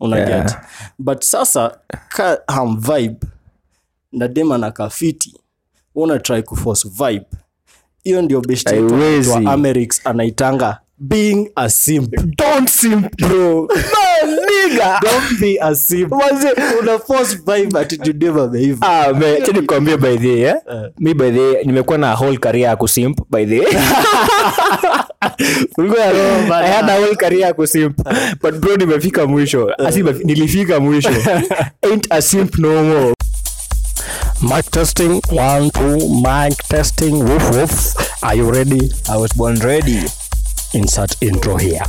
unaget Yeah. but sasa ka ham vibe na dem anakaa fiti una try kuforce vibe hiyo ndio best yetu Haiwezi. anaitwa Amerix anaitanga being a simp don't simp bro man nigga don't be a simp una force vibe ati tudem ameiva Ah, me- acha nikwambie by the way, eh? mi by the way, nimekuwa na whole career ya kusimp by the way. Ulikuwa na- I had a whole career ya kusimp but bro nimefika mwisho Asi nimefi- nilifika mwisho ain't a simp no more mic testing one two mic testing woof woof are you ready i was born ready insert intro here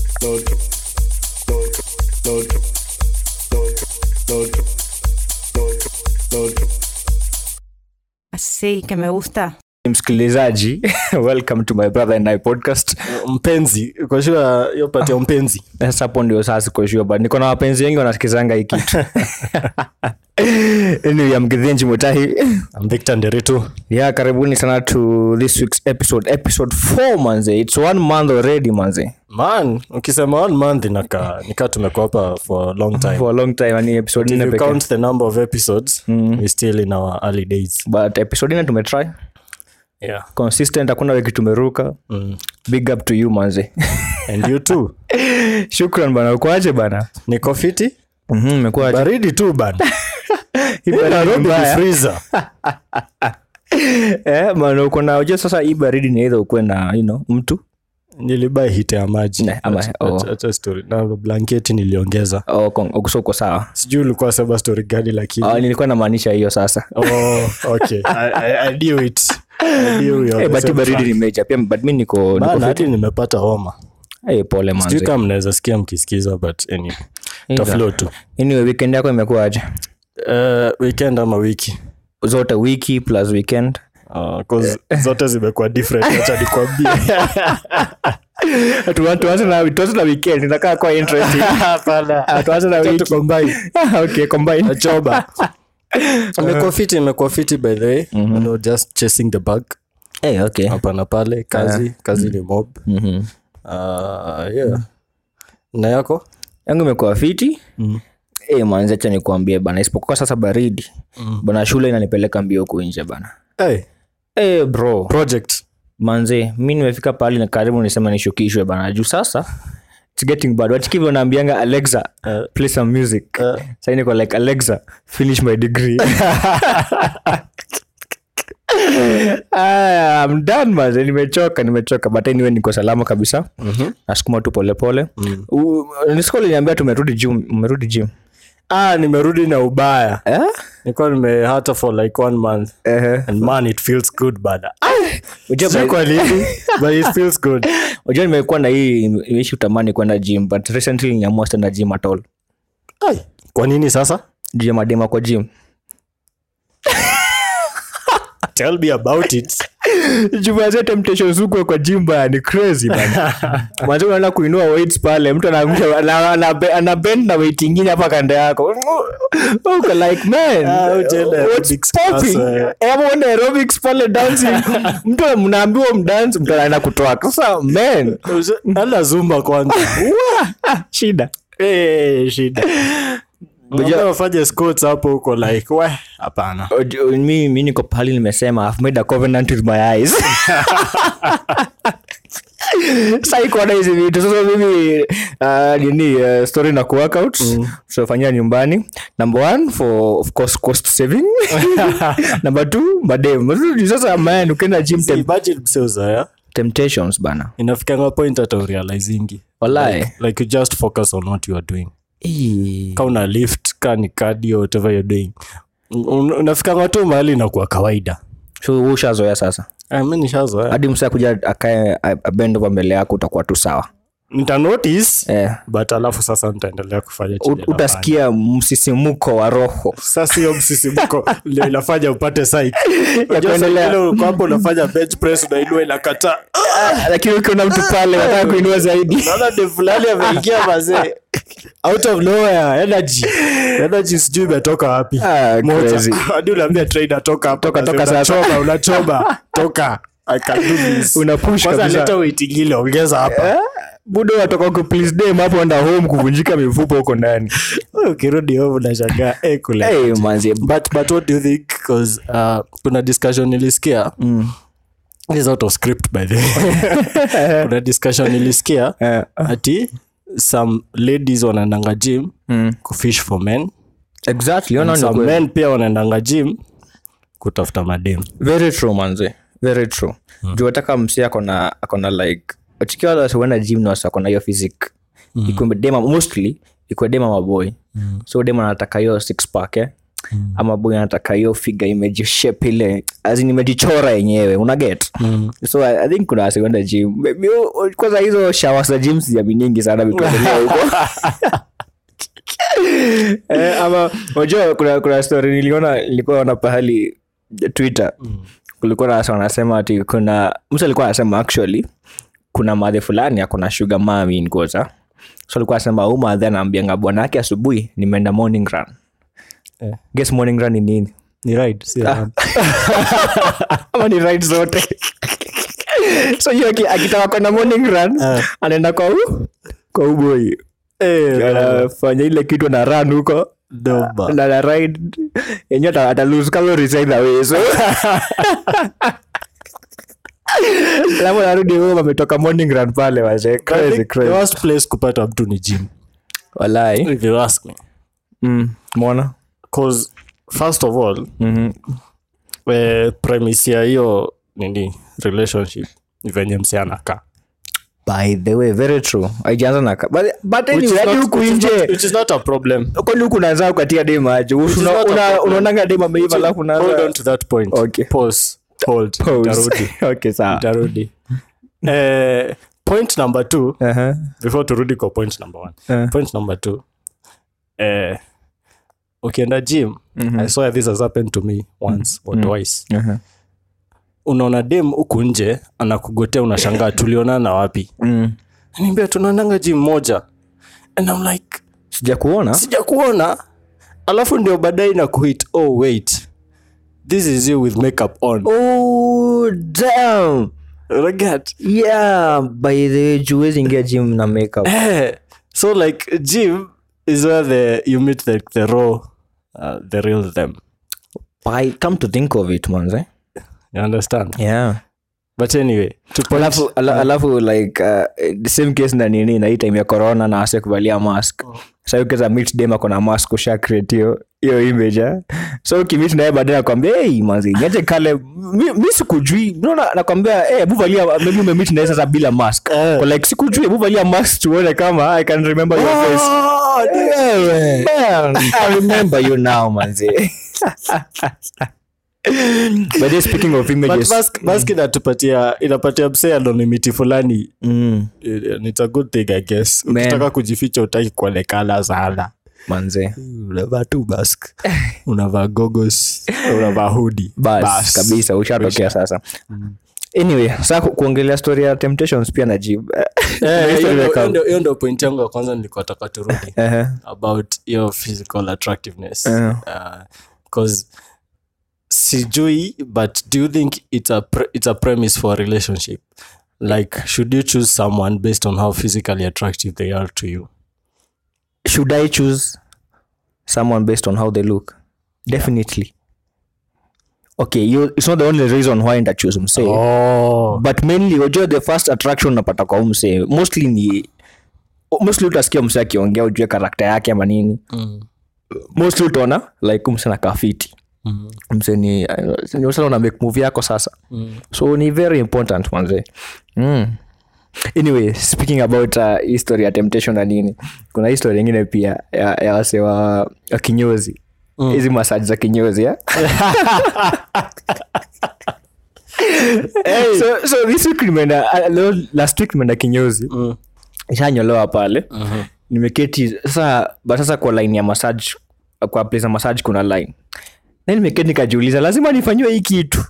Sí, que me gusta. msikilizaji welcome to my brother and I podcast mpenzi kwa sure hiyo pati ya mpenzi sasa hapo ndio sasa sikoshua but niko na wapenzi wengi wanasikizanga hii kitu anyway, I'm Githinji Mutahi I'm Victor Nderitu yeah karibuni sana to this week's episode episode 4 manze it's one month already manze man ukisema one month inaka nika tumekuwa hapa for a long time for a long time yani episode if nne you pekee count the number of episodes we still in our early days but episode nne tumetry yeah consistent hakuna weki tumeruka mm. big up to you manze and you too shukran bana ukuaje bana niko fiti Mhm, umekuaje baridi tu bana Hii baridi Nairobi ni mbaya. freezer eh bana uko na unajua sasa hii baridi ni either ukuwe na you know mtu nilibai hite ya maji Ne, ama- Acha- oh. acha- acha story na blanketi niliongeza au uko- uko so uko sawa sijui ulikuwa sema story gani lakini Ah, nilikuwa namaanisha hiyo sasa oh, okay I, I, I knew it I knew we are Eh, the but same baridi track. ni meja pia but mi niko niko Bana, fit. hadi nimepata homa Eh, pole sijui manze kama mnaweza sikia mkisikiza but anyway, taflow tu anyway weekend yako imekuwaje uh, weekend ama wiki zote wiki plus weekend uh, 'cause zote zimekuwa different acha nikwambie Tu- tuanze na tuanze na weekend inakaa kwa interesting Ah, tuanze na Acha wiki tucombine. okay combine choba imekuwa fiti imekuwa fiti by the way you know, just chasing the bug eh okay hapa na pale kazi kazi ni mob mhm uh, yeah. na yako yangu imekuwa fiti mm. e, manzi acha nikuambie bana isipokuwa sasa baridi mm. bana shule inanipeleka mbio huku nje bana hey, e, bro project manze mi nimefika pahali na karibu nisema nishukishwe bana juu sasa it's getting bad wachikivyo naambianga alexa Uh, play some music uh. Sasa niko like alexa finish my degree Aya, I'm done manze nimechoka nimechoka but anyway niko salama kabisa Mhm. nasukuma tu polepole Mm. nisiko liniambia tumerudi gym umerudi gym ah, nimerudi na ubaya eh? nikuwa nimehata for like one month Ehe. and man it feels good bada Unajua Sijui by- kwa nini but it feels good unajua nimekuwa na hii ishi utamani kwenda gym but recently niamua sitenda gym at all Ai, kwa nini sasa juu ya madema kwa gym tell me about it jumaze temptations huko kwa gym bana ni crazy bana mwanzo unaenda kuinua weights pale mtu anaangusha ana- ana- ana bend na weight ingine hapa kando yako uko like man Ah, utaenda what's aerobics popping class, eh. Eh, ama uende aerobics pale dancing mtu mnaambiwa mdance mtu anaenda kutoa sasa man ala zumba kwanza shida Eh, shida Mbona wafanye squats hapo huko like we hapana Ojo- mi mi niko pahali nimesema I've made a covenant with my eyes sai kuona hizi vitu sasa mimi uh, nini uh, story na kuworkout mm. tutafanyia nyumbani number one for of course cost saving number two madem sasa man ukienda gym tem- imagine mseuzoya temptations bana inafikanga point hata urealizingi Wallahi. like you just focus on what you are doing Ee. ka una lift ka ni cardio whatever you're doing Un- unafikanga tu mahali inakuwa kawaida so wewe ushazoea sasa Ah, mi nishazoea hadi msa kuja akae abendova mbele yako utakuwa tu sawa nita notice eh. but alafu sasa nitaendelea kufanya ut- chenye nafanya. utasikia msisimuko wa roho sasa hiyo msisimko ndio inafanya upate psych Ya Unajua saa kuendelea. ingine uko hapo unafanya bench press unainua inakataa Ah, lakini ukiona mtu pale wataka kuinua zaidi naona de fulani ameingia mazee out of nowhere energy energy sijui imetoka wapi Ah, Moja. crazy. hadi unaambia trainer toka hapo Toka, mazee, toka sasa. unachoma unachoma toka i can do this Una push kwanza kabisa. leta weight ingine ongeza hapa budo watoka ku please dem hapo enda home kuvunjika mifupa huko ndani ukirudi home unashangaa eh, kule hey, manzi but but what do you think because uh, kuna discussion nilisikia mm. this is out of script by the way kuna discussion nilisikia Eh, ati some ladies wanaendanga gym mm. kufish for men exactly ona and ni some kweli. men pia wanaendanga gym kutafuta madem very true manze very true mm. juu ataka msi akona akona like chikiwa wale wasiwenda gym na wasi akona hiyo physic mm. ikuwe dema mostly ikuwe dema maboy mm. so dema anataka hiyo six pack eh? mm. ama boy anataka hiyo figure imejishape ile azin imejichora yenyewe una get mm. so I, i think kuna wasiwenda gym Maybe, oh, kwanza hizo shawa za gym sijaminingi sana vituendelea huko eh, ama unajua kuna, kuna story niliona nilikuwa ona pahali twitter kulikuwa na wasa wanasema ati kuna mtu alikuwa anasema actually kuna madhe fulani akona sugar mami nkota so alikuwa anasema huu madhe anaambianga bwana yake asubuhi nimeenda morning run Eh. guess morning run ni nini ni right si run. ama ni right zote so hiyo aki- akitaka kwenda morning run Eh. anaenda kwa u kwa uboi Eh, anafanya ile kitu na run huko doba. na na ride yenye ata ata lose calories either way so alafu narudi home ametoka morning run pale wazee I crazy think the crazy worst place kupata mtu ni gym walai if you ask me mm mbona cause first of all mhm eh, premise ya hiyo nini relationship ni venye mse anakaa by the way very true haijaanza na ka- but but Which is anyway hadi not- huku which is nje not- which is not a problem kwani huku unaanza kukatia dem aje is Una- not a una- problem. unaonanga dem ameiva alafu hold on unaanza to that point Okay. pause hold Pause. Nitarudi. okay sawa Nitarudi. eh, point number two Aha. before turudi kwa point number one Eh. point number two eh, ukienda gym i saw this has happened to me once or twice Aha. unaona dem huku nje anakugotea unashangaa tulionana wapi Mm. niambia tunaonanga gym moja and I'm like sija kuona sija kuona alafu ndio baadaye na kuhit oh wait this is you with makeup on oh damn Unaget? yeah by the way juwezi ingia gym na makeup Eh, so like gym is where the you meet the, the raw uh, the real them by come to think of it manze you understand yeah but anyway to point, alafu ala, alafu like uh, the same case na nini na hii time ya corona na ase kuvalia mask sa ukeza meet dem ako na mask usha create hiyo hiyo image eh? so ukimit naye baadaye nakwambia hey, manzi niache kale mi, mi sikujui naona nakwambia hey, hebu valia maybe umemit naye sasa bila mask Eh. Kwa like sikujui hebu valia mask tuone kama i can remember your face Oh, Wewe. Man, I remember you now manzi By the way, speaking of but images mask, mask inatupatia inapatia msee anonymity fulani mm, Eh, it's a good thing i guess Man. ukitaka kujificha utaki kuonekana sana manze unavaa tu mask unavaa gogos unavaa hudi bas kabisa ushatokea sasa anyway saa ku- kuongelea story ya temptations pia najib hiyo ndo point yangu ya kwanza nilikuwa taka turudi about your physical attractiveness Eh. because sijui but do you think it's a, pre- it's a premise for a relationship like should you choose someone based on how physically attractive they are to you should i choose someone based on how they look definitely okay you, it's not the only reason why nda choose msee oh. but mainly wajua the first attraction unapata kwa huu msee mostly ni mostly utasikia msee akiongea ujue karakta yake ama nini mm. mostly utaona like huu msee nakaa fiti Mm. msee ni ni usala una make move yako sasa Mm. so ni very important manze mm. anyway speaking about uh, history ya temptation na nini kuna history ingine pia ya, ya wase wa, wa kinyozi hizi mm. masaji za kinyozi ya? so, so this week nimeenda uh, leo- last week nimeenda kinyozi Mm. ishanyolewa pale Mhm. nimeketi sasa but sasa kwa line ya massage kwa place ya massage kuna line na nimeketi nikajiuliza lazima nifanyiwe hii kitu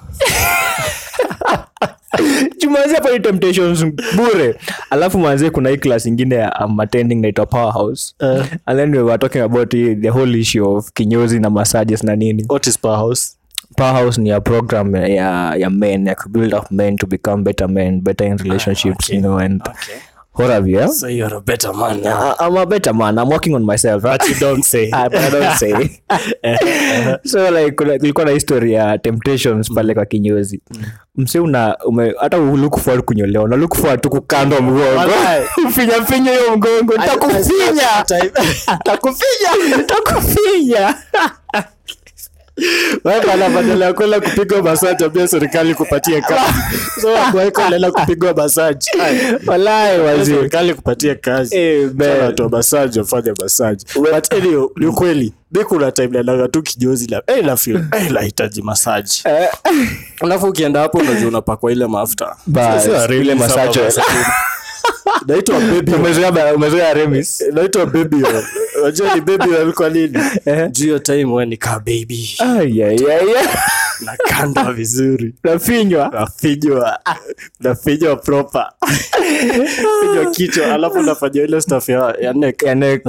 jumanzi hapa ni temptations bure alafu manzie kuna hii class ingine ya um, attending naitwa powerhouse Eh. and then we were talking about the, the whole issue of kinyozi na massages na nini what is powerhouse powerhouse ni a program ya ya men ya build up men to become better men better in relationships okay. you know and okay Horavia. So you're a better man now. I- I'm a better man. I'm working on myself. But you don't say. Ah, but I don't say. so like kuna- kulikuwa na history ya temptations pale kwa kinyozi mse una ume, hata look forward kunyolewa una look forward tu kukandwa mgongo Walai. finya finya hiyo mgongo takufinya takufinya takufinya Wewe bana badala ya kwenda kupigwa masaji ambia serikali kupatie kazi. So wakuwaiko unaenda kupigwa masaji. walai wazee serikali kupatie kazi Eh, man. Sana watu wa masaji wafanye masaji but anyway, ni ukweli mi kuna time naendaga tu kinyozi la eh, la feel eh, lahitaji masaji Eh, alafu ukienda hapo unajua unapakwa ile mafuta Bas, Sasa really ile sama massage oil. massage. naitwa baby oil. umezoea ba- umezoea remis naitwa baby oil. unajua ni baby oil kwa nini juu hiyo time we nikaa baby Ai, ai, ai, ai. nakandwa vizuri nafinywa nafinywa nafinywa proper finywa kichwa alafu nafanya ile staff ya, ya neck Yaani,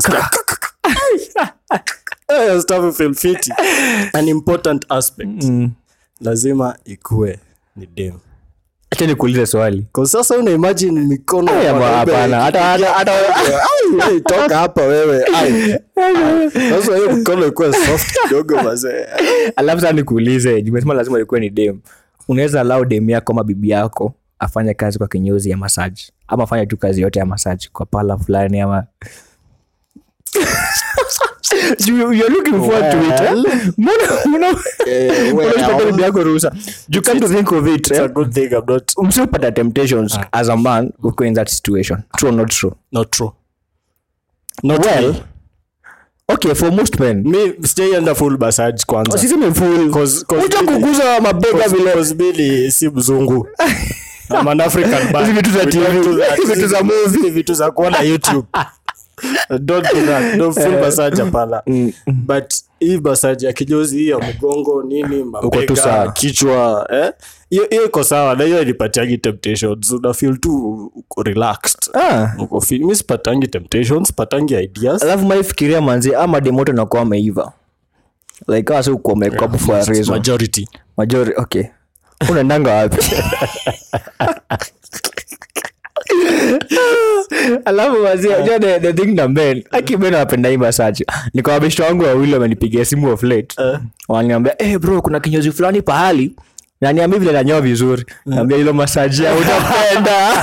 Eh, stuff feel fiti. an important aspect lazima ikue ni dem acha nikuulize swali kwa sasa una imagine mikono ya Aya, mwanaume hapana hata hata hata Ai, ai, toka hapa wewe Ai. Ai. sasa hiyo mikono ikuwe soft kidogo mazee alafu saa nikuulize jumesema lazima ikuwe ni dem unaweza lau dem yako ama bibi yako afanye kazi kwa kinyozi ya masaji ama afanye tu kazi yote ya masaji kwa pala fulani ama You- you're looking forward to it, eh? Mbona- mbona- Eh, mbona well, usipate bibi yako ruhusa you come to think of it it's a eh? good thing I'm not msipata temptations as a man uko in that situation true or not true not true not well me. okay for most men mi sijaienda full massage kwanza siseme full Cause- cause uta mimi- kuguza mabega vile Cause mimi si mzungu I'm an African man. Hizi vitu za We TV, don't do that. hizi vitu za Hizi- movie. hizi vitu za kuona youtube don't do that don't full massage hapana but hii massage ya kinyozi hii ya mgongo nini tu mabega sawa. kichwa eh hiyo hiyo iko sawa na hiyo inipatiangi temptations una feel tu uko relaxed ah uko feel mi sipatangi temptations patangi ideas alafu maifikiria manzi ama demoto nakuwa ameiva like kama si uko makeup for a reason majority majori okay unaendanga wapi alafu wazia uh, the, the thing na men akimen anapenda hii masaji niko wabeshto wangu wawili wamenipigia simu of late uh. wananiambia hey bro kuna kinyozi fulani pahali na niambia vile nanyoa vizuri naambia hilo masaji ya utapenda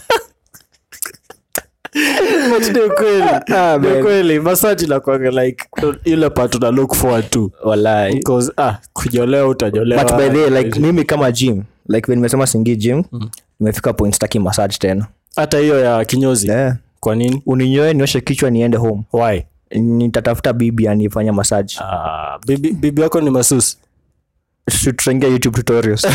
But ni kweli Ah, ni man. kweli massage inakuanga like ile part una look forward to walai because ah kunyolewa utanyolewa but by the way, like mimi kama gym like when nimesema singi gym nimefika point staki massage tena hata hiyo ya kinyozi yeah. kwa nini uninyoe nioshe kichwa niende home why nitatafuta bibi anifanya massage ah, bibi, bibi yako ni masusi tutaingia youtube tutorials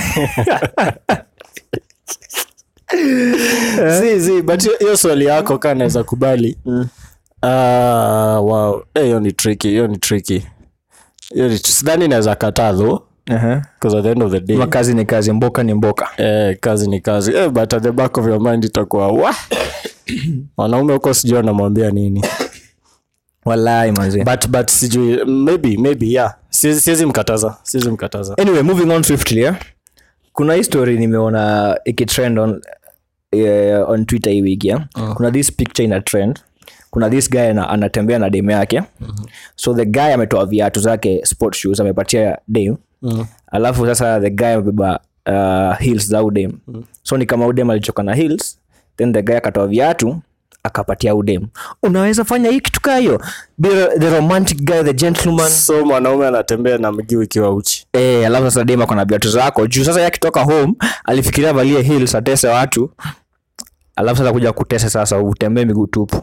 si si but hiyo- hiyo swali yako kaa naweza kubali Ah, wow Eh, hiyo ni tricky hiyo ni tricky hiyo ni sidhani naweza kataa though uh-huh. because at the end of the day Ma kazi ni kazi mboka ni mboka eh, kazi ni kazi eh, but at the back of your mind itakuwa wa wanaume huko sijui anamwambia nini walai manzi but but sijui maybe maybe yeah siwezi siwezi mkataza siwezi mkataza anyway moving on swiftly yeah? kuna hii story nimeona ikitrend on, uh, on twitter hii wiki yeah? kuna this picture ina trend kuna this guy ana, anatembea na demu yake mm-hmm. so the guy ametoa viatu zake sport shoes amepatia dem mm-hmm. alafu sasa the guy amebeba uh, heels za udem mm-hmm. so ni kama udem alichoka na heels then the guy akatoa viatu akapatia udem unaweza fanya hii kitu kaa hiyo Be the romantic guy the gentleman so mwanaume anatembea na mguu ikiwa uchi Eh, alafu sasa dem akona viatu zako juu sasa yakitoka home alifikiria valie heels atese watu alafu sasa kuja kutesa sasa utembee miguu tupu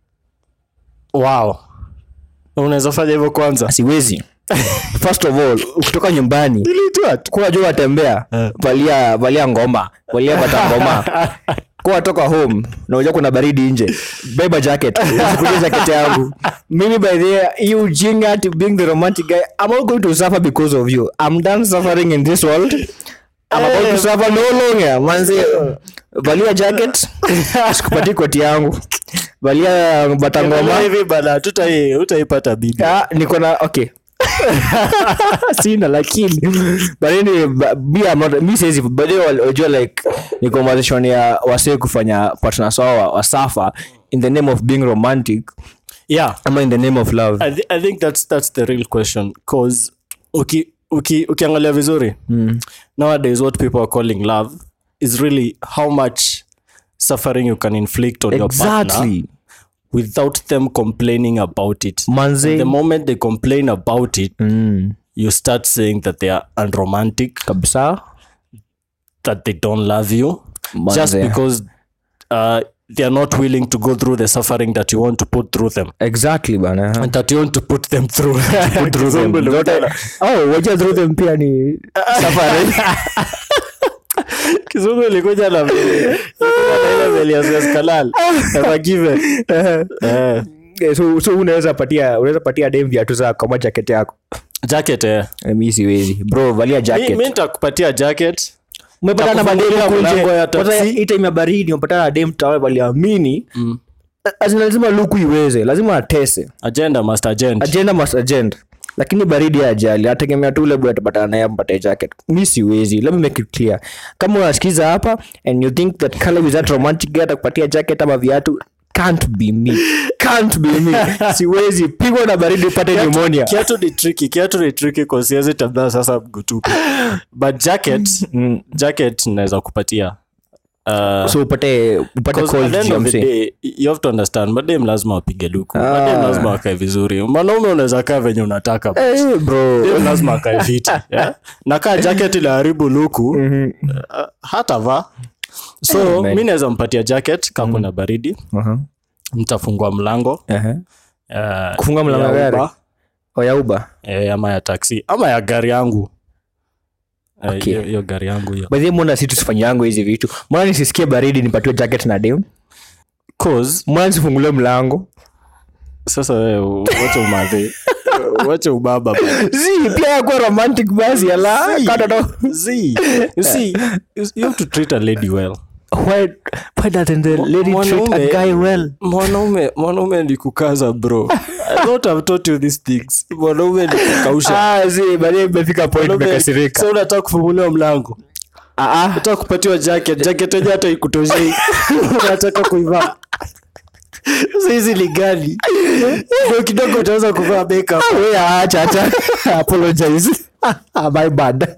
wow unaweza fanya hivyo kwanza siwezi first of all ukitoka nyumbani kuwa juu watembea valia valia ngoma valia bata ngoma kuwa toka home na unajua kuna baridi nje beba jacket usikulie jacket yangu mimi by the way, you jinga to being the romantic guy i'm not going to suffer because of you i'm done suffering in this world I'm about to suffer no longer manzi valia jacket sikupatii koti yangu valia bata ngoma hivi bana tutai utaipata bibi Ah, niko na okay sina lakini but anyway, ba- me, I'm not- mi siwezi but hiyo wal- wajua like ni conversation ya wasee kufanya partners wao wa- wasafa in the name of being romantic yeah ama in the name of love I, th- I think that's that's the real question cause uki, uki, ukiangalia vizuri mm. nowadays what people are calling love is really how much suffering you can inflict on your partner exactly without them complaining about it manze the moment they complain about it mm. you start saying that they are unromantic kabisa that they don't love you Manze. just because uh, they are not willing to go through the suffering that you want to put through them exactly bana and that you want to put them through Put through them. Kizungu Zote- oh wacha through them pia ni safari kizungu ilikuja na vile- ilikuja na ile vile ya Suez Canal. Kama given. Eh, Eh, so, so unaweza patia unaweza patia dem viatu za kama jacket yako jacket eh. Eh, mi siwezi bro valia Mi- jacket mi nitakupatia jacket umepatana na madem Takufungulia huku mlango ya nje taxi. Kwanza hii time ya baridi umepatana na dem tawe waliamini Azina lazima luku iweze lazima atese agenda must agenda agenda must agenda lakini baridi ya ajali ategemea tu ule boy atapatana naye ampate jacket mi siwezi let me make it clear kama unasikiza hapa and you think that color is that romantic guy atakupatia jacket ama viatu can't be me can't be me siwezi pigwa na baridi upate pneumonia kiatu ni tricky kiatu ni tricky kwa siwezi tembea sasa mguu tupu but jacket jacket naweza kupatia uh, so upate upate 'cause at cold the end juu ya of the msee. day you have to understand madem lazima wapige luku madem lazima wakae vizuri mwanaume unaweza kaa venye unataka Eh, bro Dem lazima akae fiti yeah? na kaa jacket ilaharibu luku uh, hata va so man. mi naweza mpatia jacket kaa kuna baridi Aha. mtafungua mlango Aha. uh, Kufunga mlango ya ya gari? Uber, oya uba eh, ama ya taksi ama ya gari yangu Eh, Okay. hiyo hiyo gari yangu hiyo bahi mbona si tusifanyangu hizi vitu mbona nisisikie baridi nipatiwe jacket na dem cause mbona nisifungulie mlango sasa wewe wacha umadhi wacha ubaba bana. zi pia yakuwa romantic basi ala katoto See, you see you you have to treat a lady well why why doesn't the lady treat a Mwanaume- guy well mwanaume mwanaume ni kukaza bro i thought i've taught you these things mwanaume ni kukausha ah zi baadaye imefika point Mwanaume- nimekasirika so unataka kufunguliwa mlango ah ah unataka kupatiwa jacket jacket yenye hata ikutoshei unataka kuivaa Sasa hizi ni gani Ndio kidogo utaweza kuvaa makeup we acha acha apologize Ah, my bad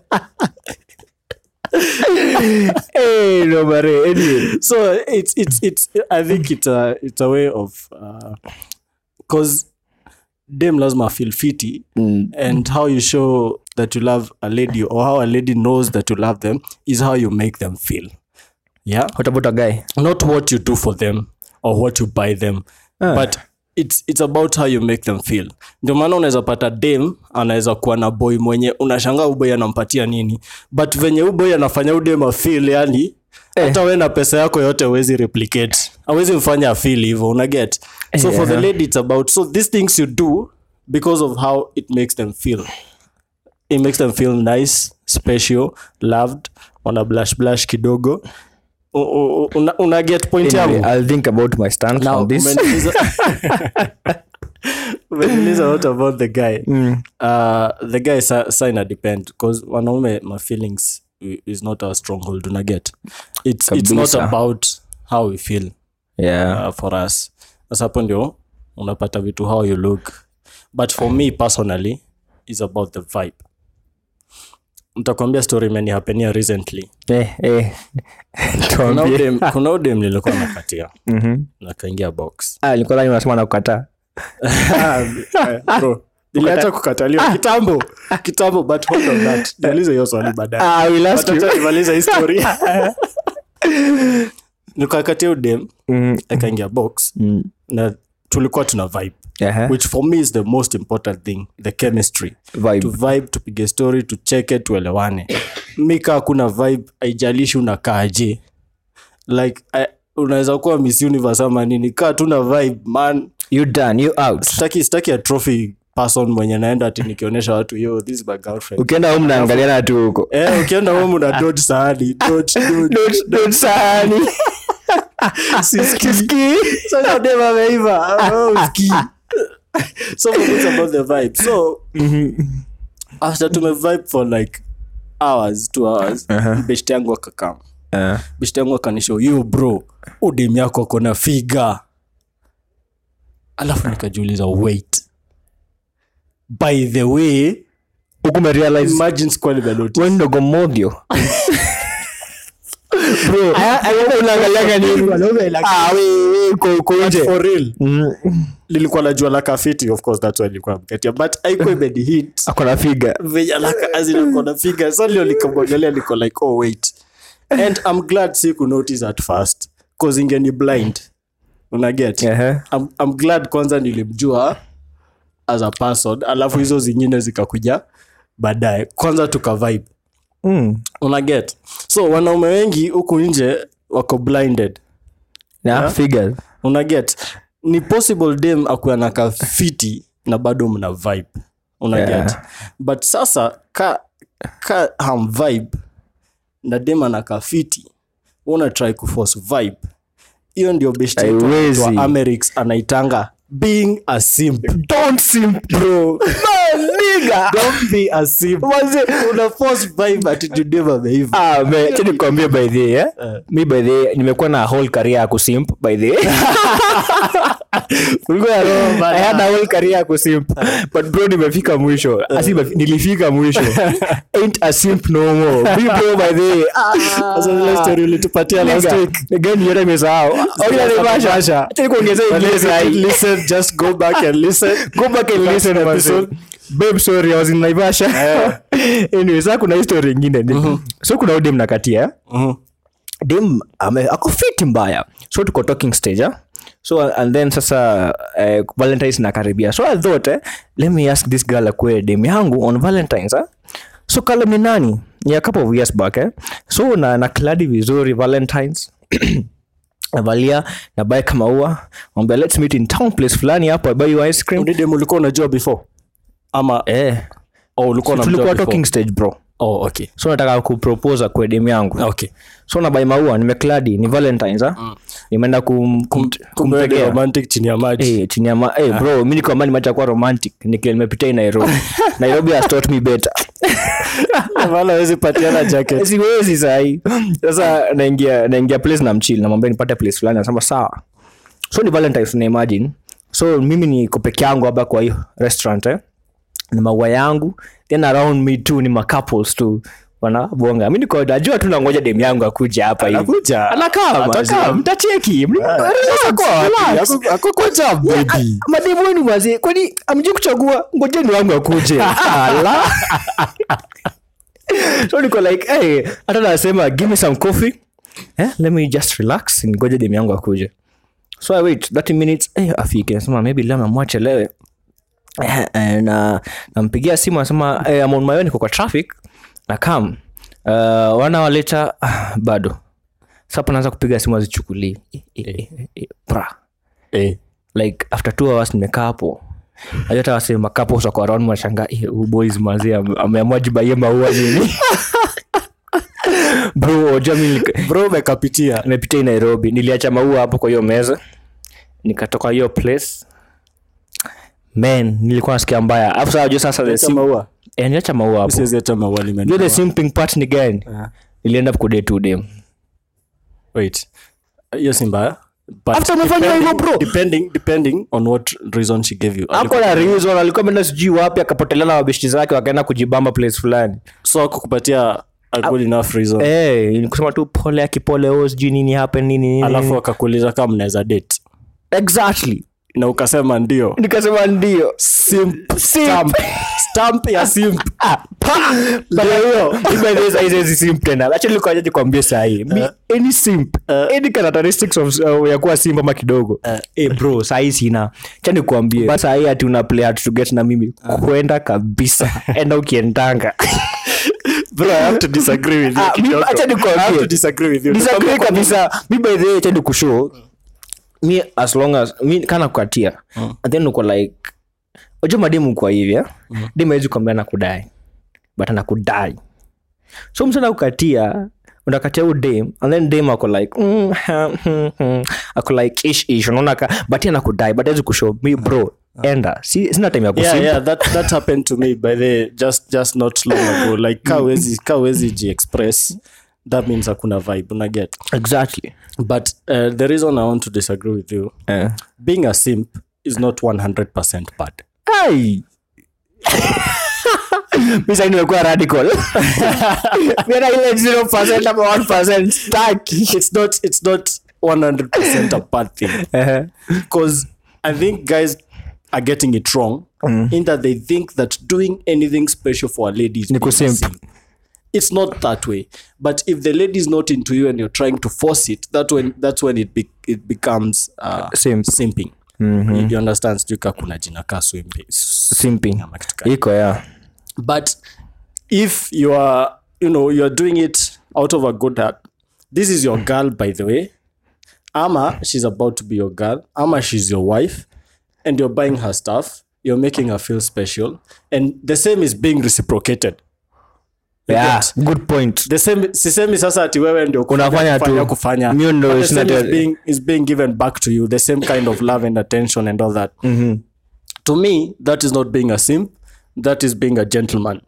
hey no mare anyway so it's it's it's i think it's a it's a way of because dem lazima feel fiti and how you show that you love a lady or how a lady knows that you love them is how you make them feel yeah what about a guy not what you do for them or what you buy them but it's, it's about how you make them feel ndio maana unaweza pata dem anaweza kuwa na boy mwenye unashangaa uboy anampatia nini but venye uboy anafanya udem afil yani hata we na pesa yako yote awezi replicate awezi mfanya afil hivo unaget so for the lady it's about so these things you do because of how it makes them feel it makes them feel nice special loved wana blush blush kidogo U- u- u- una, una get point anyway, yangu i'll think about my stance Now, on this umeniuliza- umeniuliza what about the guy uh, the guy sa, sa ina depend because wanaume my feelings i- is not our stronghold una get it's, it's not Kabisa. about how we feel yeah uh, for us sasa hapo ndio unapata vitu how you look but for me personally is about the vibe ntakwambia story imenihapenia recently eh eh kuna tuambie udem, kuna udem nilikuwa nakatia mhm nakaingia box ah nilikuwa dhani unasema nakukataa Bro, niliacha kukataliwa kitambo kitambo but hold on that niulize hiyo swali baadaye ah I will ask you Wacha nimalize hii story nikakatia udem mm akaingia box mm na tulikuwa tuna vibe aha which for me is the most important thing the chemistry vibe to vibe tupige story tucheke tuelewane mika hakuna vibe haijalishi unakaaje like I, unaweza kuwa miss universe ama nini kaa tuna vibe man you done you out staki staki a trophy person mwenye naenda ati nikionyesha watu yo this is my girlfriend ukienda home naangaliana tu huko eh ukienda home una dodge sahani dodge dodge Don't- don't sahani siski sasa dem ameiva oh uski so for me, it's about the vibe so after tume vibe for like hours two hours uh-huh. best yangu akakam Eh. best yangu akanisho yo bro udem yako akona figa alafu nikajiuliza wait by the way Huku umerealize imagine sikuwa nimenotice. wewe ndogo modio Bro, unaangalianga nini? Ah, we- we, uko- uko nje. for real Mm, lilikuwa najua la kafiti of course that's why nilikuwa mkatia but aikuwa imenihit ako na figa venye alaka azinakona figa so lio nikamwangalia niko like oh wait and i'm glad si kunotice at first cause ingeni blind unaget Ehe. I'm, i'm glad kwanza nilimjua as a person alafu hizo zingine zikakuja baadaye kwanza tukavibe Mm. unaget so wanaume wengi huku nje wako blinded Na figures. unaget ni possible dem akuwa na kafiti na bado mna vibe unaget Yeah. but sasa ka, ka ham vibe na dem ana kafiti una try kuforce vibe hiyo ndio best yetu Haiwezi. wa Amerix anaitanga being a simp Don't simp, bro. Man, nigga. don't be a simp Wazee- una force vibe ati tudem ameiva Ah, me- acha nikwambie by the way, eh? mi by the way, nimekuwa na whole career ya kusimp by the way. Ulikuwa na roho bana. I had a whole career ya kusimp but bro nimefika mwisho Asi nimefi- nilifika mwisho ain't a simp no more Be bro by the way. Sasa ile story ulitupatia last Nigga, week nigga, ni yote nimesahau. Oh, ile ni Basha. Acha nikuongezee ingine sahi. listen just go back and listen go back and listen to episode babe sorry i was in naivasha anyway sasa kuna history ingine ni so kuna udem nakatia Mhm. dem ame ako fit mbaya so tuko talking stage ah? so and then sasa eh, valentines nakaribia so i thought eh, let me ask this girl akue dem yangu on valentines ah? so kala ni nani ni a couple of years back eh? so na, na kladi vizuri valentines navalia nabae kama ua mwambia let's meet in town place fulani hapo I buy you ice cream Udidem ulikuwa unajua before ama eh oh, ulikuwa unamjua tulikuwa before? talking stage bro oh, okay so nataka kupropose kwa dem yangu okay so nabai maua nimekladi ni valentines ah nimeenda kum, kum, kumbe wewe ni kumtegea romantic chini ya maji Eh, chini ya ma eh, bro mi niko amani macha kuwa romantic nikile nimepitia hii nairobi nairobi has taught me better wala hawezi patiana jacket siwezi sahi sasa naingia naingia place na mchili namwambia nipate place fulani anasema sawa so ni valentines una imagine so mimi niko peke yangu hapa kwa hiyo restaurant eh? ni maua yangu then around me too ni macouples tu wanabonga mi niko najua tu nangoja dem yangu akuja hapa hivi Anakuja. anakaa Atakaa. atakaa mtacheki Relax. baby mademu wenu mazee kwani amji kuchagua ngojeni wangu akuje Ala. so niko like hey, hata nasema give me some coffee eh, let me just relax ngoje dem yangu akuje so i wait 30 minutes eh, afike nasema maybe leo namwachelewe eh, eh, na nampigia simu anasema eh, I'm on my way niko kwa traffic na kam uh, wana waleta ah, bado sapo naanza kupiga simu azichukulii eh, eh, eh, eh, bra eh like after two hours nimekaa hapo Najua hata wase makapo sako around mwashanga boys mazee ame- ameamua jibaie maua nini bro oja mi nika- bro umekapitia nimepitia hii nairobi niliacha maua hapo kwa hiyo meza nikatoka hiyo place man nilikuwa nasikia mbaya afu saa jua sasa the Acha sim- maua Eh, niliacha maua hapo siwezi hata maua Jua the limenunua. simping part ni gani nilienda kudate tu dem wait hiyo si mbaya But After umefanya depending- hivyo, bro. depending depending on what reason she gave you ako na reason alikuwa ameenda sijui wapi akapotelea na mabeshti zake wakaenda kujibamba place fulani so akukupatia a good enough reason Eh, ni kusema tu pole akipole o sijui nini happen nini nini alafu akakuuliza kama mnaweza date exactly na ukasema ndio nikasema ndio simp stamp stamp ya simp hizi simp tena actually nilikuwa naja nikwambie sahii Mi- any simp any characteristics of, uh, ya kuwa simp ama kidogo eh bro sahii sina cha nikuambie sahii ati una play hard to get na mimi kwenda kabisa enda ukiendanga bro i have to disagree with you Ah, mi- kidogo. acha nikwambie. I have to disagree with you disagree kabisa mi by the way tend kushow mi as long as mi kana kukatia and then uko like unajua mademu kwa hivi eh? demu hawezi kuambia nakudai but anakudai so msana kukatia unakatia u dem and then dem ako like mm, hmm, hmm, hmm. ako like ish ish unaona ka but yeye anakudai but hawezi kushow mi bro enda si, sina time ya yeah, kusimp yeah, that, that happened to me by the just just not long ago like kawezi kawezi ji express that means hakuna vibe una get exactly but uh, the reason i want to disagree with you eh. being a simp is not 100% bad Ai. mi sai nimekuwa radical Mira ile 0% ama 1% staki it's not it's not 100% a bad thing Eh. because i think guys are getting it wrong in that they think that doing anything special for a lady is Ni being a kusimp. simp. it's not that way but if the lady is not into you and you're trying to force it that when that's when it be, it becomes uh, Simp. simping you, you understand sijui ka kuna jina ka swimpi simping ama kitu kama iko ya but if you are you know you're doing it out of a good heart this is your girl by the way ama she's about to be your girl ama she's your wife and you're buying her stuff you're making her feel special and the same is being reciprocated You yeah, get? good point the same sisemi sasa ati wewe ndio Unafanya kufanya tu. kufanya Mimi ndo But the sina same is tell- being, is being given back to you the same kind of love and attention and all that to me that is not being a simp that is being a gentleman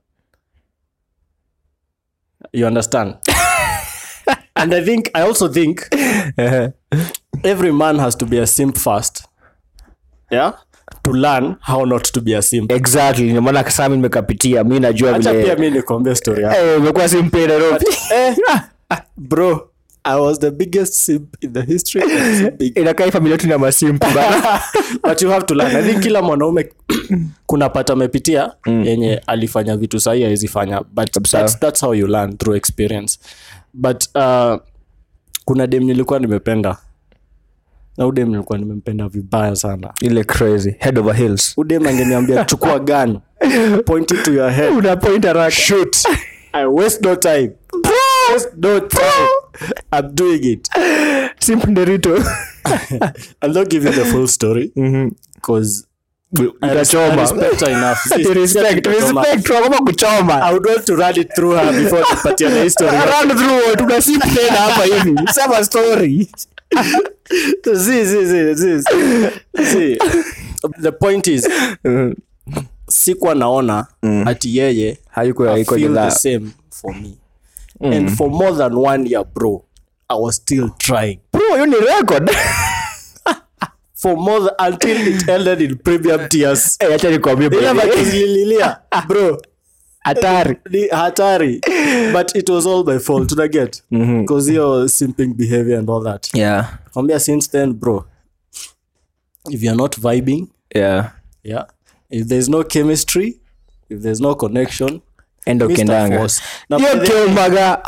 you understand and i think i also think every man has to be a simp first yeah to learn how not to be a simp exactly ndio maana saa mi nimekapitia mi najua acha pia vile mi nikuambia story yako. Eh, umekuwa simpe nairobi eh, bro i was the biggest simp in the history of simping. inakaa hii familia yetu ni ya masimpu bana but you have to learn i think kila mwanaume kuna pata amepitia yenye alifanya vitu sahii awezi fanya but that's, that's how you learn through experience but uh, kuna dem nilikuwa nimependa na udem nilikuwa nimempenda vibaya sana ile crazy head over heels udem angeniambia chukua gun point it to your head una point haraka shoot i waste no time I waste no time i'm doing it simp nderito i'll not give you the full story because utachoma Ati respect respect wakoma kuchoma I would want to run it through her before tupatiane history. run through tuna simp tena hapa hivi sema story see, see, see, see, see. The point is, sikuwa naona ati yeye hayuko I haiko feel the jidhaa same for me. And for more than one year, bro, I was still trying. bro hiyo ni record For more than, until it ended in premium tears. Eh, acha nikwambie bro. Ile makizilililia, bro, hatari ni hatari. But it was all my fault, unaget? Because your simping behavior and all that. yeah kwambia since then bro if you're not vibing yeah yeah if there's no chemistry if there's no connection enda Mr. ukendanga Force. Na hiyo by the- kiomaga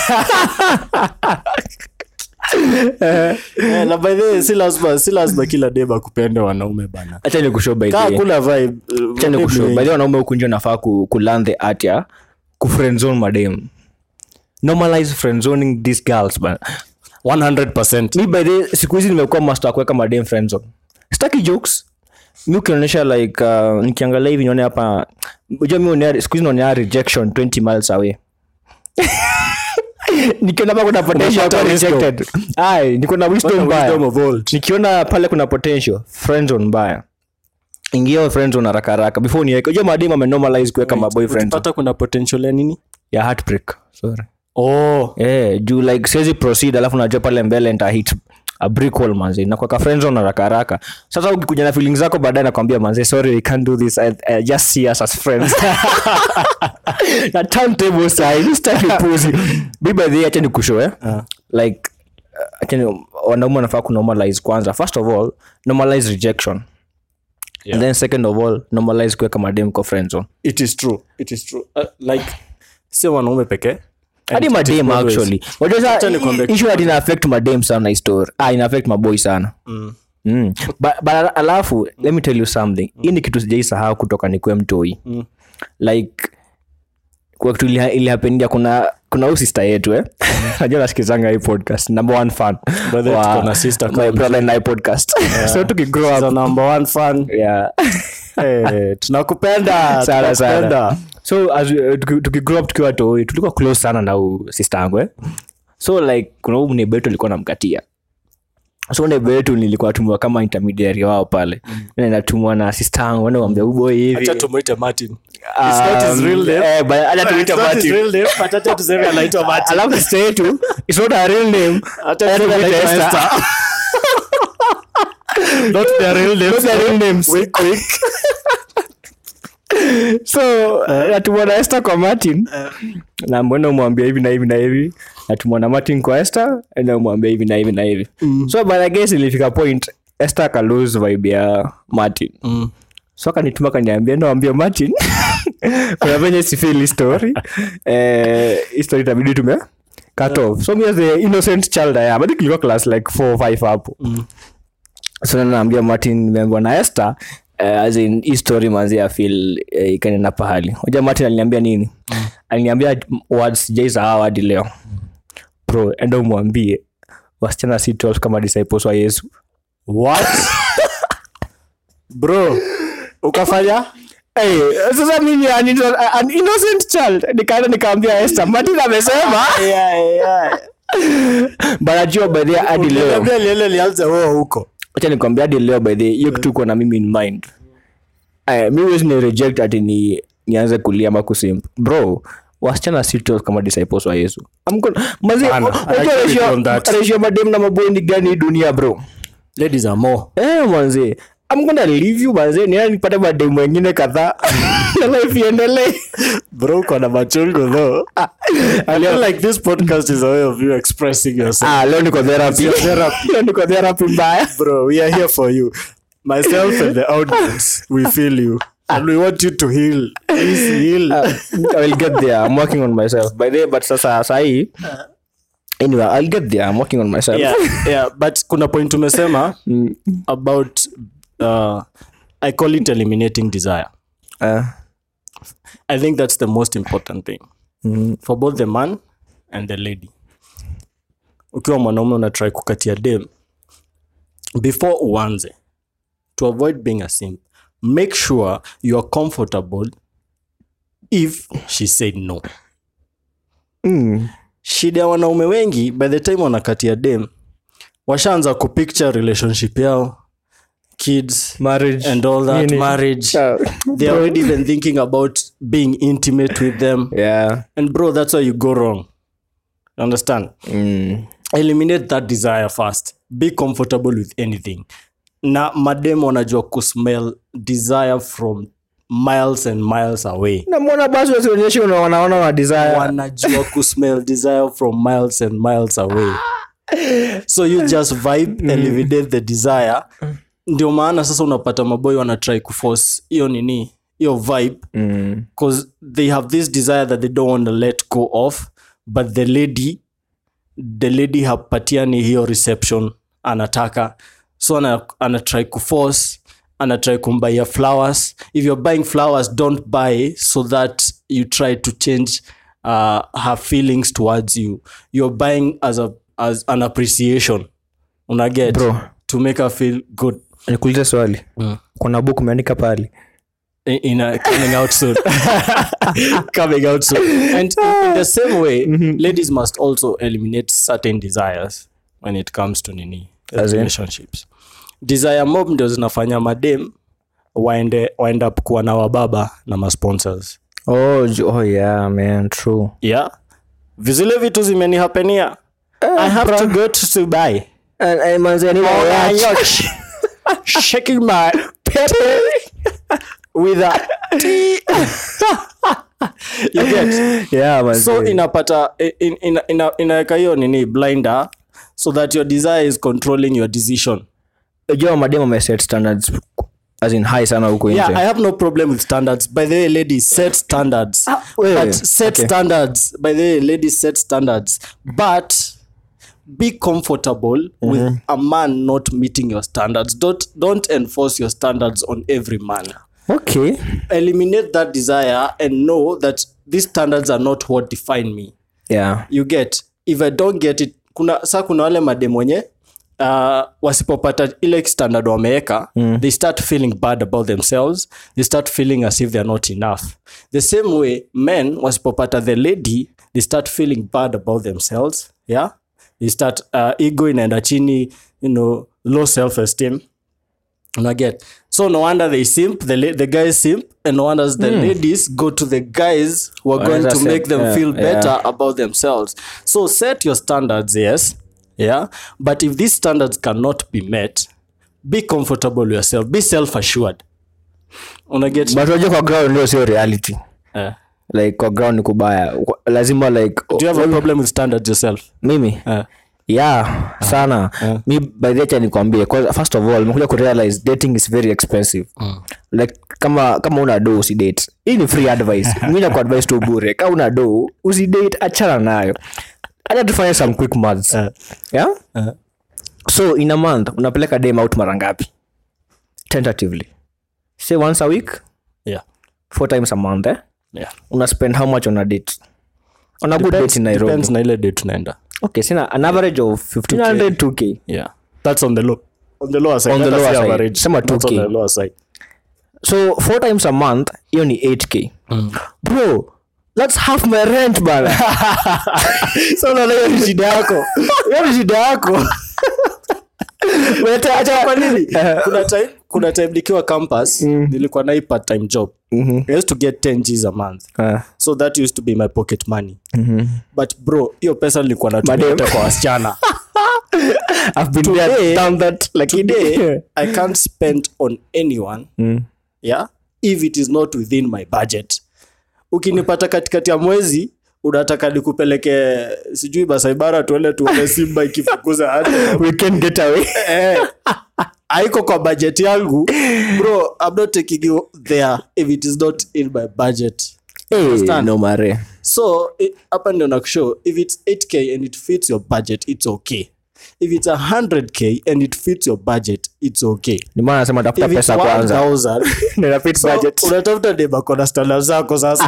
eh, na by the way, si lazima si lazima kila dem akupende wanaume bana acha nikushow by the kaa way. kuna vibe uh, Acha nikushow. maybe- By the way, wanaume huku nje nafaa ku, ku learn the art ya kufriendzone madem normalize friendzoning these girls bana 100% mi by the way, siku hizi nimekuwa master wa kuweka madem friendzone sitaki jokes mi ukionyesha like uh, nikiangalia hivi nione hapa unajua mi uonea- siku hizi naonea rejection 20 miles away nikiona hapa kuna potential Unapata kuwa wisdom. rejected ai niko na wisdom Wisdom mbaya of old. nikiona pale kuna potential friendzone mbaya ingia friendzone haraka haraka before niweke unajua mademu amenormalize kuweka maboyfriend Ukipata kuna potential ya nini ya heartbreak sorry oh eh juu like siwezi proceed alafu najua pale mbele nita hit a brick wall manzi na kwa friendzone haraka haraka sasa ukikuja na feelings zako baadaye nakwambia manzi sorry I can't do this I, I just see us as friends na turntable side sitaki puzi bi by the way acha nikushow eh like uh, acha ni- wanaume wanafaa kunormalize kwanza first of all normalize rejection Yeah. and then second of all normalize kuweka madem kwa friendzone it is true it is true uh, like sio wanaume pekee hadi And it is madem always- actually Wajua sasa, Acha nikwambie i- issue ati ina affect madem sana hii story ah ina affect maboy sana mm. Mm. But, but alafu let me tell you something hii ni kitu sijaisahau kutoka nikuwe mtoi mm. like kwa kitu ili- ilihapendia kuna kuna huu sister yetu eh najua nasikizanga hii podcast number one fan By the way, wa tuko na sister my kama brother and I podcast so tukigrow She's up a number one fan yeah Eh, tunakupenda sana sana tunakupenda. so as we- tuki- tukigrow up tukiwa toi tulikuwa close sana na huu sister yangu eh so like kuna huu mnebetu alikuwa namkatia so neighbor yetu nilikuwa tumwa kama intermediary wao pale mm. natumwa na sister yangu wana wambia uboi hivi acha tumuite martin It's not his Um, real name. eh, but acha tuite It's not his Martin. real name, but acha tuseme anaitwa Martin. alafu sister yetu it's not her real name Acha Acha tuseme tuite anaitwa Esther. Esther. Not their real names. Not their real names. Wink, wink. so natumwona este kwa martin na mbona umwambia hivi na hivi na hivi natumwona martin kwa este na umwambia hivi na hivi na hivi so but I guess ilifika point este akalose vibe ya martin Mm. so akanituma kaniambia nawambia martin kuna venye sifili story eh, hii story itabidi tume cut off so me as the innocent child I am I think ilikuwa class like 4 5 hapo so naambia martin nimeambiwa na esther uh, as in hii story manzi ya feel uh, ikanena pahali hoja martin aliniambia nini aliniambia words jaisahau hadi leo bro enda umwambie wasichana si 12 kama disciples wa yesu What? bro ukafanya Hey, sasa mimi an, an innocent child nikaenda nikaambia Esther Martin amesema banajua by the way hadi leo Niambia liele lianze wewe huko acha nikwambia hadi leo by the way, hiyo kitu iko na mimi in mind Eh, mi huwezi ni reject ati ni nianze kulia ama kusimp bro wasichana si 12 kama disciples wa yesu I'm gonna- Mazi, Hapana, unajua I agree with you on ratio- that. ratio ya madem na maboi ni gani hii dunia bro ladies are more Eh, manzi I'm gonna leave you manzi nienda nipate mademu wengine kadhaa na life iendelee bro uko na machungu though i feel like this podcast is a way of you expressing yourself ah leo niko therapy It's your therapy. leo niko therapy mbaya bro we are here for you myself and the audience we feel you and we want you to heal please heal I will get there. I'm working on myself. By the way, but sasa sahi anyway, I'll get there. I'm working on myself. yeah, yeah but kuna point tumesema about uh, i call it eliminating desire Uh, i think that's the most important thing for both the man and the lady ukiwa mwanaume unatrai kukatia dem before uanze to avoid being a simp make sure you are comfortable if she said no mm, shida ya wanaume wengi by the time wanakatia dem washaanza kupicture relationship yao kids marriage and all that Nini? marriage Uh, they're already even thinking about being intimate with them yeah. and bro that's where you go wrong understand Mm. eliminate that desire first be comfortable with anything na madem wanajua kusmell desire from miles and miles away namwona basi wasionyeshe una- wanaona wa desire wanajua kusmell desire from miles and miles away so you just vibe eliminate the desire ndio maana sasa unapata maboy wanatry kuforce hiyo nini hiyo vibe mm. because they have this desire that they don't want to let go of but the lady the lady hapatiani hiyo reception anataka so ana, ana try kuforce ana try kumbaia flowers if you're buying flowers don't buy so that you try to change uh, her feelings towards you you're buying as, a, as an appreciation unaget Bro. to make her feel good nikuulize swali Mm. kuna book umeandika pale in, in a, coming out soon. coming out soon. And in, in the same way, ladies must also eliminate certain desires when it comes to nini As in? relationships. Desire mob ndio zinafanya madem waende wind up kuwa na wababa na masponsors. oh, j- oh yeah man true Yeah. Vizile vitu zimenihapenia. I have to go to Dubai. and, and manzi, I need a On a watch. yacht. Shaking my pepe with a tea. you get? yeah manzi. so inapata in- ina- ina- inaweka hiyo nini blinder so that your desire is controlling your decision Unajua mademu ameset standards as in high sana huko yeah nje i have no problem with standards by the way ladies set standards wewe, but set okay. standards by the way ladies set standards but be comfortable with a man not meeting your standards don't don't enforce your standards on every man okay eliminate that desire and know that these standards are not what define me yeah you get if i don't get it kuna sa kuna wale madem wenye uh, wasipopata ile standard wameweka mm. they start feeling bad about themselves they start feeling as if they're not enough the same way men wasipopata the lady they start feeling bad about themselves yeah they start uh, ego inaenda chini you know low self-esteem unaget so no wonder they simp the, la- the guys simp and no wonders the ladies go to the guys who are going Wanaweza to set- make them yeah, feel yeah. better about themselves so set your standards yes yeah but if these standards cannot be met be comfortable with yourself be self-assured unaget but unajua kwa ground ndio sio reality uh, like kwa ground ni kubaya lazima like do you have a problem with standards yourself mimi uh, yeah sana mi by the time nikwambie cause first of all nimekuja kurealize dating is very expensive like kama kama una do usidate hii ni free advice mi nakuadvise tu bure kama una do usidate achana nayo acha tufanye some quick maths uh, yeah uh, so in a month unapeleka dem out mara ngapi tentatively say once a week yeah four times a month eh? yeah una spend how much on a date on a good date in nairobi depends na ile day tunaenda okay sina an average of 1500 2k yeah that's on the low on the lower side On the Let us lower say side. average. Sema That's on 2K. the lower side so four times a month hiyo ni 8k bro that's half my rent bana so unaona hiyo ni shida yako hiyo ni shida yako Wete, acha kwa nini kuna time kuna time nikiwa campus nilikuwa na hii part time job i used to get 10 gs a month Ah, so that used to be my pocket money but bro hiyo pesa nilikuwa natumia Madem. yote kwa wasichana I've been there, Today- done that lakini today i can't spend on anyone yeah if it is not within my budget ukinipata katikati ya mwezi unataka nikupeleke sijui basaibara tuende tuone simba ikifukuza hata we can get away eh, haiko kwa budget yangu bro i'm not taking you there if it is not in my budget hey, Understand? no mare so i- hapa ndio nakushow if it's 8k and it fits your budget it's okay if it's 100k and it fits your budget it's okay ni maana nasema tafuta if it's pesa kwanza 1000 Nina fit so budget unatafuta debako na stala zako sasa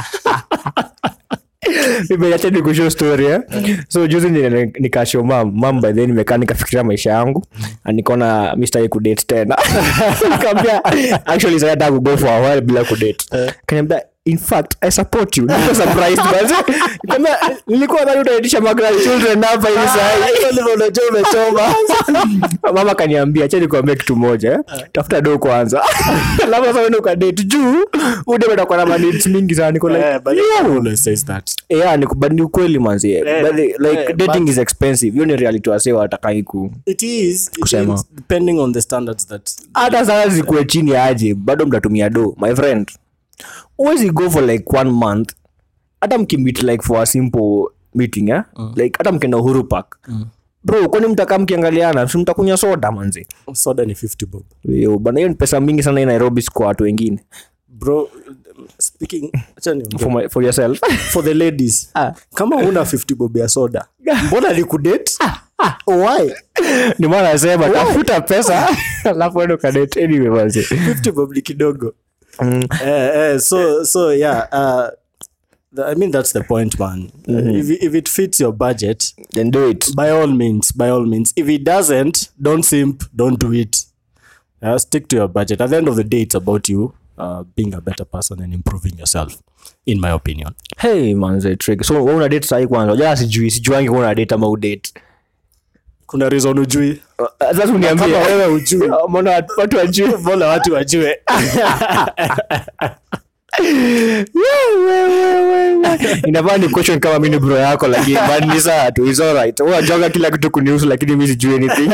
nimeacha nikushow story eh? so juzi ni- nikashow mam mam by then nimekaa nikafikiria maisha yangu na nikaona mistaki kudate tena nikamwambia actually sasa nataka kugo for a while bila kudate kaniambia in fact i support you niko surprised basi nikamwambia nilikuwa nadhani utaitisha magrand children hapa hivi sasa unajua umechoma mama kaniambia acha nikwambia kitu moja eh? tafuta do kwanza labda sasa uende ukadate juu ude utakuwa na mandates mingi sana niko like Eh, but yo, everyone always says that yeah ni kubadi ukweli manzi Eh, But the- like eh, dating but- is expensive hiyo ni reality wase watakai ku it is it Kusema. is depending on the standards that hata sana zikuwe chini aje bado mtatumia do my friend uwezi go for like one month hata mkimit like for a simple meeting eh? like hata mkenda uhuru park bro kwani mtakaa mkiangaliana si mtakunywa soda manzi soda ni 50 bob Yo, bana hiyo ni pesa mingi sana hii nairobi si kwa watu wengine bro speaking acha niongee. for, my, for yourself for the ladies Ah. kama una 50 bob ya soda mbona nikudate why ni maana nasema tafuta pesa alafu ende ukadate anyway manzi 50 bob ni kidogo eh, eh, so so yeah uh, the, i mean that's the point man uh, if, if it fits your budget then do it by all means by all means if it doesn't don't simp don't do it uh, stick to your budget at the end of the day it's about you uh, being a better person and improving yourself in my opinion hey manze trick so wewe una date sahi kwanza unajua sijui sijuangi kama una date ama udate kuna reason ujui sasa uniambie Kama wewe ujui. mbona watu- watu wajui mbona watu wajue inafaa ni question kama mimi ni bro yako lakini but ni sawa tu is alright wewe unajua kila kitu kunihusu lakini mimi sijui anything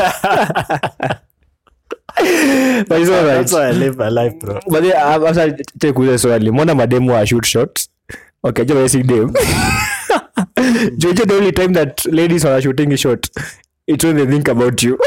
but it's alright that's why i live my life bro but then, ah, sasa take kuuliza swali mbona mademu wa shoot shots okay jo basic dem jojo the only time that ladies are shooting shot it's when they think about you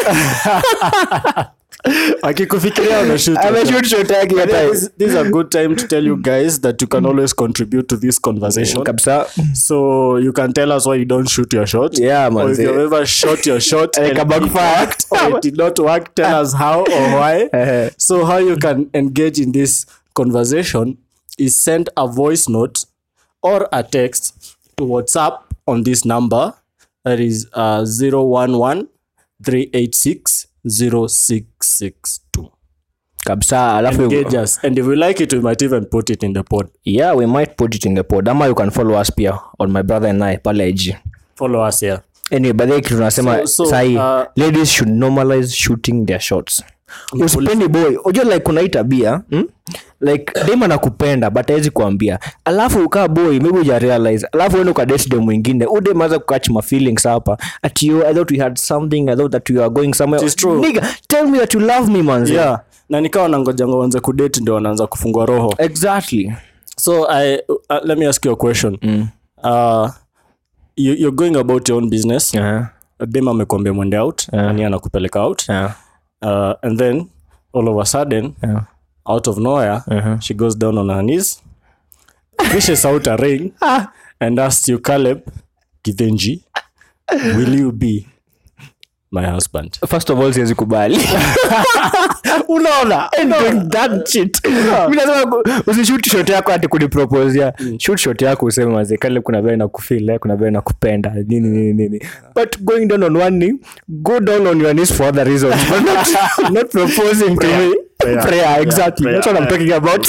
akikufikiria unashoot ame yourself. shoot shot yake I think hata this, this is a good time to tell you guys that you can always contribute to this conversation. kabisa So you can tell us why you don't shoot your shot. Yeah, man, Or if say- you've ever shot your shot Like and a it backfire. worked or it did not work, tell us how or why. Uh-huh. so how you can engage in this conversation is send a voice note or a text to WhatsApp on this number that is uh, 011 386 0662. kabisa alafu Engage us. And if we like it, we might even put it in the pod. yeah we might put it in the pod ama you can follow us pia on my brother and i pale ig Follow us here. anyway by the way kitu tunasema So- so, sahi uh, ladies should normalize shooting their shots usipendi boy unajua like kuna hii tabia hmm? like dem anakupenda but hawezi kuambia alafu ukaa boy maybe uja realize alafu uende ukadate dem mwingine udem anza kukatch my feelings hapa at you i thought we had something i thought that you are going somewhere It is true. nigga tell me that you love me manzi yeah na nikawa nangojanga wanze kudate ndio wanaanza kufungua roho exactly so I, uh, let me ask you a question uh, you, you're going about your own business yeah. dem amekwambia mwende out Yeah. nani anakupeleka out Yeah. uh, and then all of a sudden Yeah. out of nowhere Uh-huh. she goes down on her knees fishes out a ring and asks you caleb githenji will you be my husband first of all siwezi kubali unaona that shit mi nasema ku- usishoot shot yako ati kuniproposia shoot shot yako useme mazekale kuna vile nakufeel eh, kuna vile nakupenda nini nini nini but going down on one knee go down on your knees for other reasons but not, not proposing to me prayer, exactly that's what i'm talking about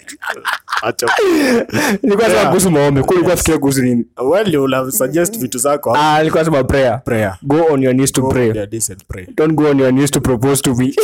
nilikuwa sema kuhusu maombi kulikuwa fikiria kuhusu nini suggest vitu zako ah nilikuwa sema prayer prayer go on your knees to pray don't go on your knees to propose to me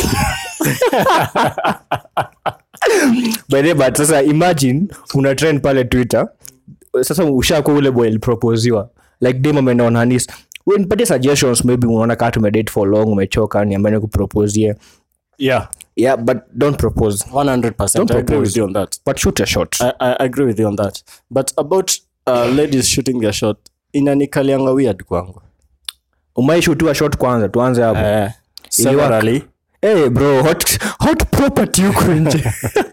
by the way, but sasa imagine una trend pale twitter sasa ushakuwa ule boy aliproposiwa like dem ameenda on her knees Wewe nipatie suggestions maybe unaona kaa tumedate for long umechoka niambane kuproposie yeah yeah but don't propose 100% Don't I agree propose. with you on that but shoot a shot I, I agree with you on that but about uh, ladies shooting their shot inanikalianga weird kwangu umaishutiwa shot kwanza tuanze hapo uh, severally hey bro hot, hot property huko nje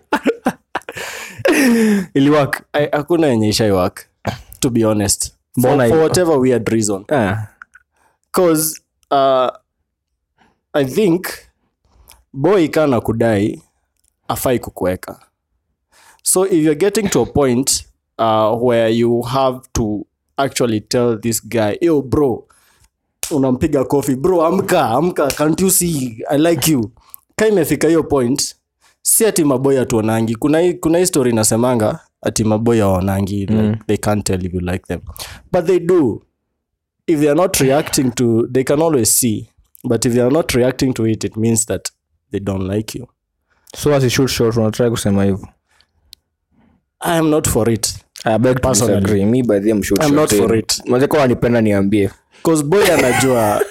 iliwak I- hakuna yenye ishaiwork to be honest for, Mbona for hivyo? whatever weird reason ah. cause uh, i think boy kana kudai afai kukuweka so if you're getting to a point uh, where you have to actually tell this guy yo bro unampiga kofi bro amka amka can't you see i like you ka imefika hiyo point si ati maboy atuonangi kuna hii- kuna hii story inasemanga ati maboy aonangi like, they can't tell if you like them but they do if they are not reacting to they can always see but if they are not reacting to it it means that they don't like you so as a shoot shot unatrai kusema hivyo i am not for it I beg to Personally. disagree. Me by them shoot I'm shot not eh. for it. Manze kwa wanipenda niambie cause boy anajua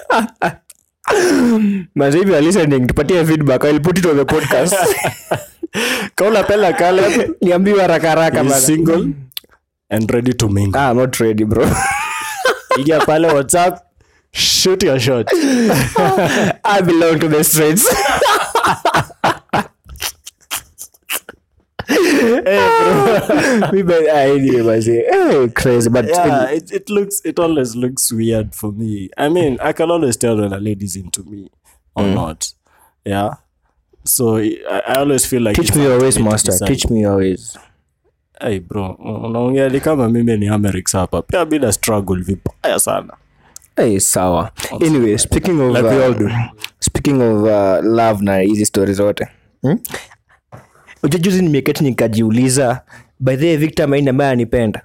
Manze if you are listening tupatie feedback I'll put it on the podcast kaula pela kale niambiwe haraka haraka is bana. single and ready to mingle ah, I'm not ready bro ingia pale whatsapp shoot your shot I belong to the streets Me by- ah, anyway, manze. Eh, crazy but yeah it, it looks it always looks weird for me i mean i can always tell when a lady's into me or not yeah so i, I always feel like teach it's me up your to ways me to master decide. teach me your ways hey bro unaongea ni kama mimi ni Amerix hapa pia bila struggle vibaya sana hey, sawa anyway speaking of, Like we all uh, do. speaking of uh, love na hizi stori zote hmm? Unajua juzi nimeketi nikajiuliza by the way, victor maini ambaye anipenda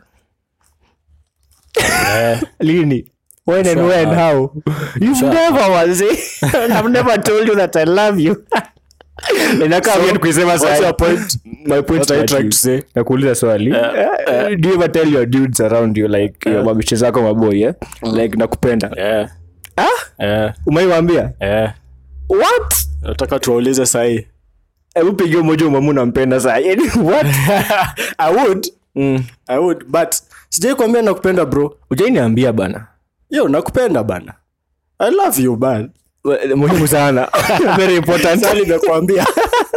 lini when and when how you've never was i've never told you that i love you inakaa So, weird kuisema what's sahi. your point? my point What are you is that trying you- to say? nakuuliza swali Eh, do you ever tell your dudes around you like your mabishi zako maboy eh? like nakupenda yeah. ah yeah. umaiwambia yeah. what nataka tuwaulize sahii hebu pigia moja umamu nampenda saa yani what i would mm. i would but sijai kuambia nakupenda bro ujainiambia bana yo nakupenda bana i love you man Well, muhimu sana very important Sasa nimekuambia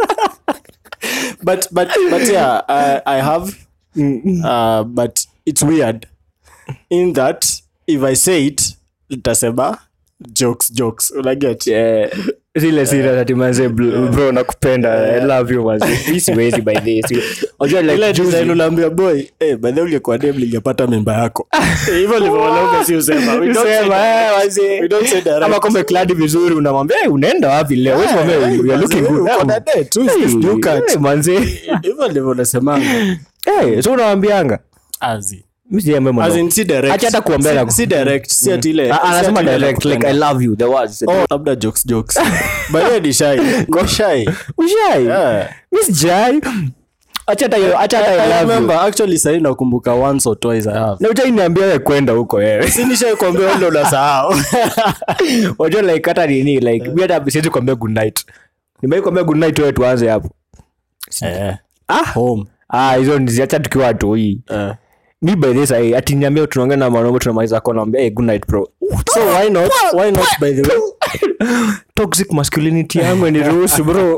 but but but yeah I, i have uh, but it's weird in that if i say it itasema jokes jokes unaget Eh, zile serious ati manze bro bro, nakupenda i love you manze Hii siwezi by this unajua ile like design juzi unaambia boy eh by the way ungekuwa dem ningepata memba yako hivyo ndivyo wanaume si usema we don't say Sema, direct. eh, manze. we don't say direct. kama kombe kladi vizuri unamwambia "Hey, unaenda wapi leo Wewe mwambie, hey, "You are looking manze, good." uko na date, who is this new cat? Hey, manze hivyo ndivyo unasemanga Hey, so unawambianga azi mi sijaambia as mwanao. in si direct Acha hata kuambia na- si, si direct si ati ile Ah, si anasema ati ile direct like i nakupenda. love you the words oh labda jokes jokes but yeye ni shy Ni shy ushai yeah mi sijai acha hata hiyo acha hata I I love you. remember actually sahi nakumbuka once or twice I have na uchai niambia wewe kwenda huko wewe si nishai kuambia wewe ndio unasahau wajua like hata nini like mi hata siwezi kuambia good night nimai kuambia good night wewe tuanze hapo eh ah home ah hizo niziacha tukiwa watoi eh mi by this ai ati niambia tunaongea na mwanaume tunamaliza kwa naambia hey, good night bro so why not why not by the way toxic masculinity yangu niruhusu bro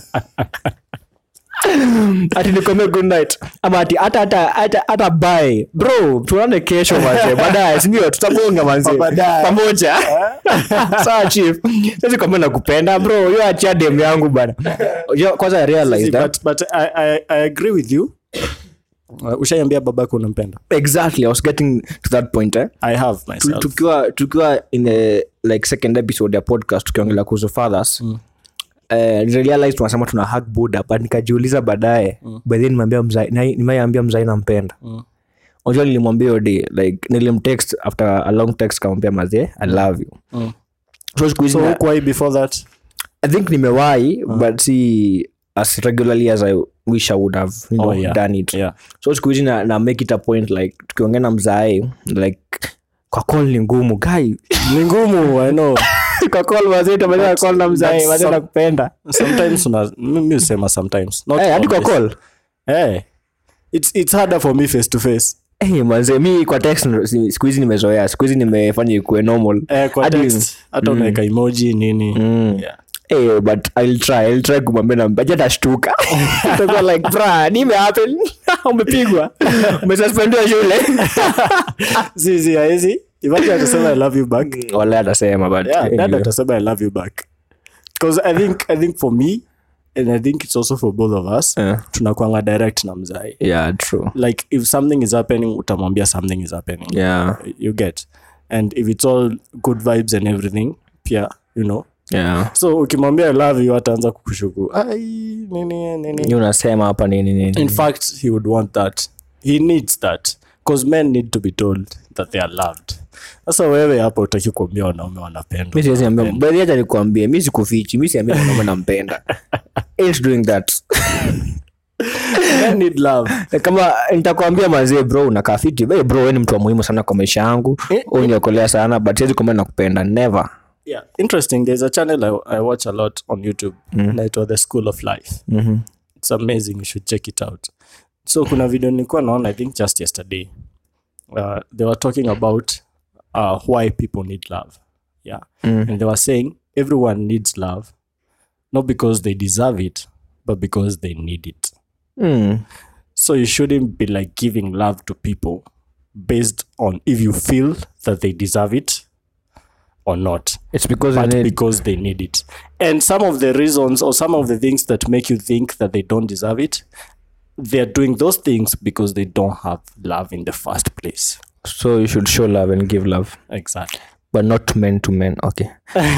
ati nikwambia good night ama ati hata hata hata hata bye bro tuone kesho manze baadaye sindio tutabonga manze Baadaye. pamoja sawa chief sasa kwambia nakupenda bro hiyo achia dem yangu bana Unajua, kwanza I realize See, that but, but I, I, I agree with you uh, ushaiambia babako unampenda exactly i was getting to that point eh i have Tu- myself tukiwa tukiwa in the like second episode ya podcast tukiongelea kuhusu fathers mm. Uh, realize tunasema tuna hug buda but nikajiuliza baadaye mm. baadhi nimeambia mzai na- nimeambia mzai nampenda Mm. unajua nilimwambia hiyo day like nilimtext after a long text kamwambia mazee i love you Mm. so siku hizi so na- hukuwai before that i think nimewahi but si as regularly as i wish i would have you know, Oh, yeah. done it yeah so siku hizi na, na make it a point like tukiongea na mzae like kwa call ni ngumu guy ni ngumu i know kwa call wazee tumeweza call na mzae that's wazee some- nakupenda sometimes una mi husema sometimes not eh hadi kwa always. call Eh, it's, it's harder for me face to face eh manze mi kwa text ndo- si- siku hizi nimezoea siku hizi nimefanya ikuwe normal eh, kwa Hadi- text hata unaweka emoji nini Mm. yeah. Eh, but I'll try, I'll try kumwambia na baje atashtuka. Atakuwa like, "Bra, nini happen? Umepigwa. Umesuspendiwa shule." zizi haezi imagine atasema i love you back Wala atasema but yeah, dad anyway. atasema i love you back because i think i think for me and i think it's also for both of us Yeah. tunakwanga direct na mzai Yeah, true. like if something is happening utamwambia something is happening Yeah, you get and if it's all good vibes and everything pia you know yeah. so ukimwambia i love you ataanza kukushuku ai nini nini Ni unasema hapa nini nini. in fact he would want that he needs that because men need to be told that they are loved sasa wewe hapa utaki kuambia wanaume wanapendwa Mi siwezi ambia, baadhi hata nikuambie, mi sikufichi, mi siambia mwanaume nampenda. Ain't doing that. men need love kama nitakwambia mazee bro unakaa fiti Hey, bro we ni mtu wa muhimu sana kwa maisha yangu uniokolea sana but siwezi kwambia nakupenda never yeah interesting there's a channel i, I watch a lot on youtube inaitwa the school of life Mhm. it's amazing you should check it out so kuna video nilikuwa naona i think just yesterday uh, they were talking about uh, why people need love yeah and they were saying everyone needs love not because they deserve it but because they need it Mm. so you shouldn't be like giving love to people based on if you feel that they deserve it or not It's because but I need, because they need it. And some of the reasons or some of the things that make you think that they don't deserve it, they're doing those things because they don't have love in the first place. so you should show love and give love Exactly. but not men to men okay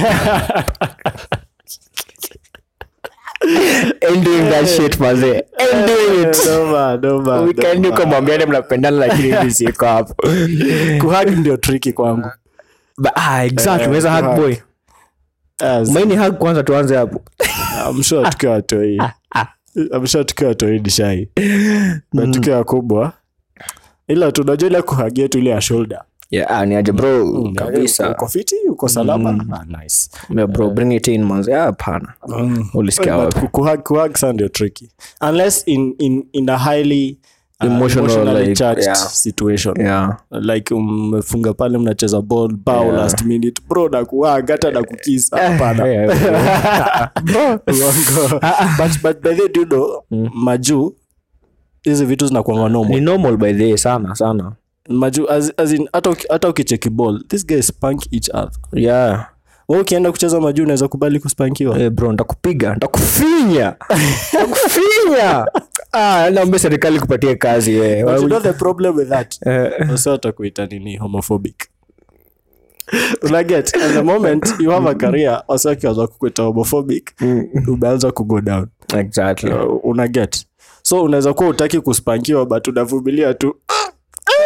Ain't doing that shit mazee Ain't doing it No man, no man, weekend no uko man. mwambiane mnapendana lakini mimi siko hapo Kuhug ndio tricky kwangu. But, ah, exactly unaweza hug boy As, maini hug kwanza tuanze hapo I'm sure tukiwa watoi. I'm sure tukiwa watoi ni shy. But tukiwa wakubwa ila tunajua ile kuhug yetu ile ya shoulder. yeah, ah, ni aje bro kabisa Uko fiti, uko salama. Ah, nice. Yeah, bro bring it in manze Ah, hapana ulisikia But wapi kuhug kuhug sa ndio tricky unless in, in, in a highly uh, Emotional, emotionally like, charged yeah. situation yeah like umefunga pale mnacheza ball bao Yeah. last minute bro na kuhug hata na kukisa hapana Uongo. but, but by the way, do you know, majuu hizi vitu zinakuanga ni normal normal by the way, sana sana majuu as, as in hata uki- hata ukicheki ball this guy spank each other yeah Wewe ukienda kucheza majuu unaweza kubali kuspankiwa Eh, bro ntakupiga ntakufinya ntakufinya ah, naombe serikali kupatia kazi we. But you know the problem with that Eh, wase watakuita nini homophobic unaget at the moment you have a career wase wakianza kukuita homophobic umeanza kugo down exactly uh, unaget so unaweza kuwa utaki kuspankiwa but unavumilia tu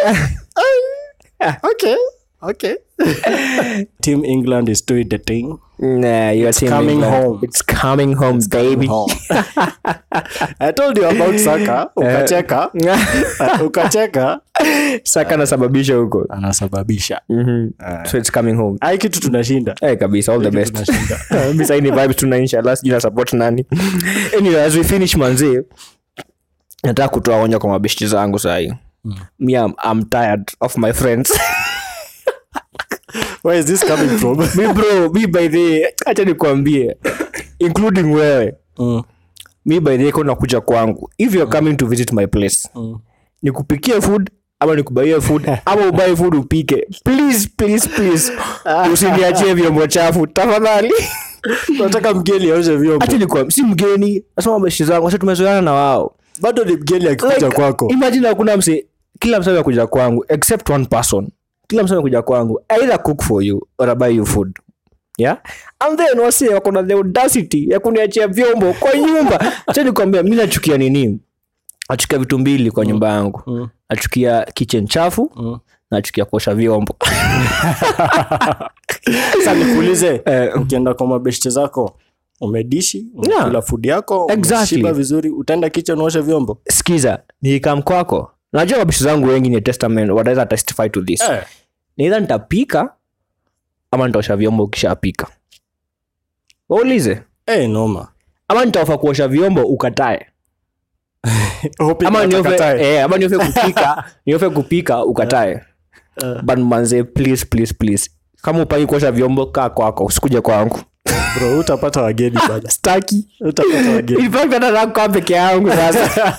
okay okay team england is doing the thing Nah, your team coming England. home. It's coming home, baby. home. i told you about saka ukacheka ukacheka Saka anasababisha huko. anasababisha Mhm. So it's coming home. ai kitu tunashinda Eh, kabisa all the best Mi sahi ni vibes tuna inshallah sijui na support nani anyway as we finish manzi nataka kutoa onyo kwa mabeshti zangu sahi me I'm, I'm tired of my friends where is this coming from mi bro mi by the acha nikwambie including wewe mm. mi by the ko nakuja kwangu if you're coming to visit my place Mm. nikupikie food ama nikubaie food ama ubae food upike please please please usiniachie vyombo chafu tafadhali nataka mgeni aoshe vyombo hata nikuwa si mgeni nasema mabeshi zangu sasa tumezoeana na wao bado ni mgeni akikuja Like, kwako imagine hakuna mse kila mse amekuja kwangu except one person kila mse amekuja kwangu I either cook for you or I buy you food yeah and then wase wako na the audacity ya kuniachia vyombo kwa nyumba acha nikwambia mi nachukia nini nachukia vitu mbili kwa nyumba yangu Mm. nachukia kitchen chafu Mm. nachukia kuosha vyombo sa nikuulize Eh. ukienda kwa mabeshte zako umedishi Yeah. umekula food yako Exactly. umeshiba vizuri utaenda kitchen uoshe vyombo skiza nikikam kwako najua mabishi zangu wengi ni testament wataweza testify to this Eh. niidha nitapika ama nitaosha vyombo ukishapika waulize Eh, noma ama nitaofa kuosha vyombo ukatae Hope ama niofe, itakatae. eh, ama niofe kupika niofe kupika ukatae Eh. but manze please please please kama upaki kuosha vyombo kaa kwako usikuja kwangu bro utapata wageni bana staki utapata wageni In fact, hata nataka kukaa peke yangu sasa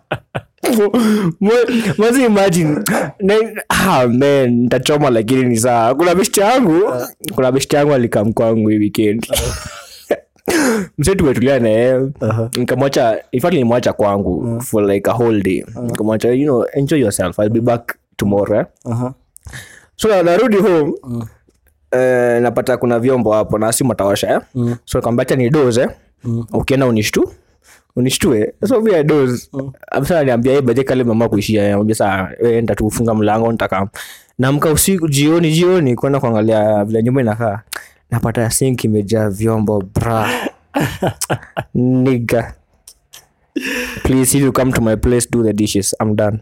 Mwe- mwezi imagine Na- ah, man nitachoma lakini ni saa kuna beshti yangu kuna beshti yangu alikam kwangu hii weekend mse tumetulia naye Aha. nikamwacha in fact nilimwacha kwangu for like a whole day nikamwacha you know enjoy yourself i'll be back tomorrow eh? Aha. so na- narudi home eh, napata kuna vyombo hapo na simu ataosha eh? Mm. so kambacha ni doze ukienda unishtu unishtue so mi doze amsa niambia ye baje kale mama kuishia ambia saa we enda tu funga mlango nitaka namka usiku jioni jioni kwenda kuangalia vile nyumba inakaa napata sink imejaa vyombo bra niga please if you come to my place do the dishes i'm done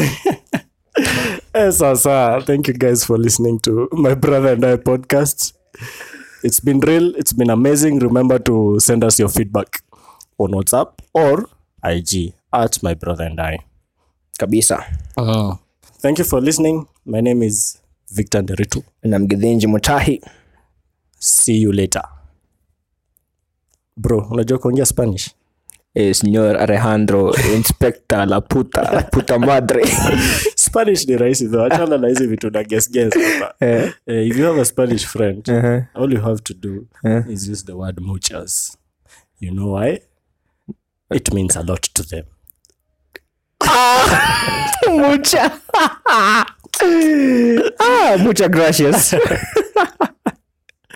Eh, sasa thank you guys for listening to my brother and i podcast it's been real it's been amazing remember to send us your feedback on whatsapp or ig at my brother and i kabisa thank you for listening my name is victor nderitu na mgidhinji mutahi see you later bro unajua kuongea spanish eh, señor alejandro inspector la puta la puta madre spanish ni rahisi though achana na hizi vitu na guess guess hapa Eh. Eh, if you have a spanish friend Uh-huh. all you have to do Eh. is use the word muchas you know why it means a lot to them mucha ah, mucha gracias